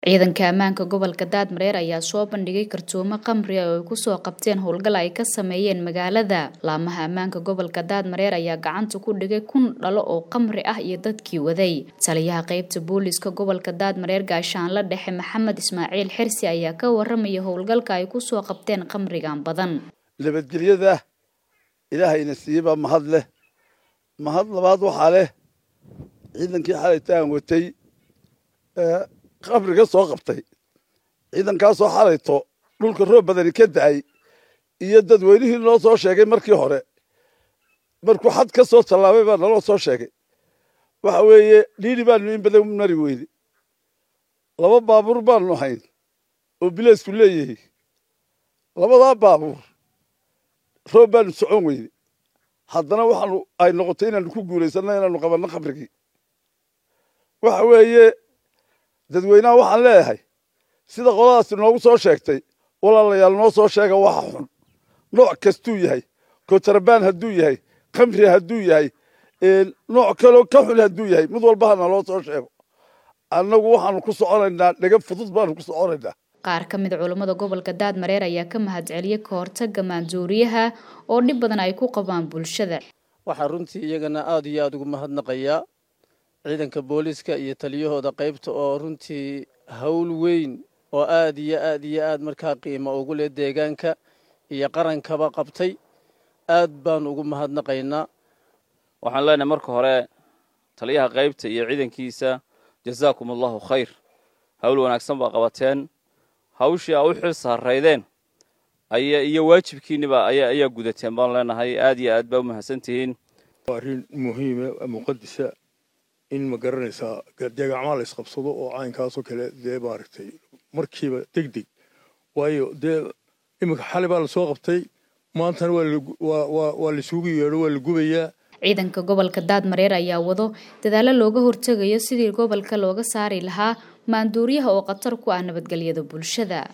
ciidanka ammaanka gobolka daadmareer ayaa soo bandhigay kartoomo khamri ah oo ay kusoo qabteen howlgal ay ka sameeyeen magaalada laamaha ammaanka gobolka daadmareer ayaa gacanta ku dhigay kun dhalo oo khamri ah iyo dadkii waday taliyaha qeybta booliiska gobolka daadmareer gaashaanla dhexe maxamed ismaaciil xirsi ayaa ka waramaya howlgalka ay kusoo qabteen khamrigan badan nabadgelyada ilaahayna siiyebaa mahad leh mahad labaad waxaa leh ciidankii xalaytaan watay qabriga soo qabtay ciidankaasoo xalayto dhulka roob badani ka da'ay iyo dadweynihii noo soo sheegay markii hore markuu xad ka soo tallaabay baa naloo soo sheegay waxa weeye dhiidhi baanu in badan mari weyne laba baabuur baanu hayn oo bileysku leeyahay labadaa baabuur roob baanu socon weyne haddana waxaanu ay noqotay inaanu ku guulaysanno inaanu qabanno khamrigii waxa weeye dadweynaha waxaan leeyahay sida qoladaasi noogu soo sheegtay walaalayaal noo soo sheega waxa xun nooc kastuu yahay kotarabaan hadduu yahay khamri hadduu yahay nooc kaloo ka xun hadduu yahay mid walba hana loo soo sheego annagu waxaanu ku soconaynaa dhega fudud baanu ku soconaynaa qaar ka mid culammada gobolka daadmareer ayaa ka mahadceliyey ka hortaga maanduuriyaha oo dhib badan ay ku qabaan bulshada waxaa runtii iyagana aada iyo aada ugu mahadnaqayaa ciidanka booliiska iyo taliyahooda qaybta oo runtii hawl weyn oo aad iyo aad iyo aad markaa qiimo ugu leh deegaanka iyo qarankaba qabtay aad baan ugu mahadnaqaynaa waxaan leenahay marka hore taliyaha qaybta iyo ciidankiisa jazaakum allahu khayr hawl wanaagsan baa qabateen hawshii aa u xil saaraydeen aya iyo waajibkiiniba ayaa gudateen baan leenahay aad iyo aad baa u mahadsantihiin waa arrin muhiima muqadisa in ma garanaysaa deegacmaa la isqabsado oo caynkaasoo kale dee maaragtay markiiba deg deg waayo dee iminka xali baa lasoo qabtay maantana waa laisugu yeedho waa la gubayaa ciidanka gobolka daadmareer ayaa wado dadaalo looga hortegayo sidii gobolka looga saari lahaa maanduuriyaha oo khatar ku ah nabadgelyada bulshada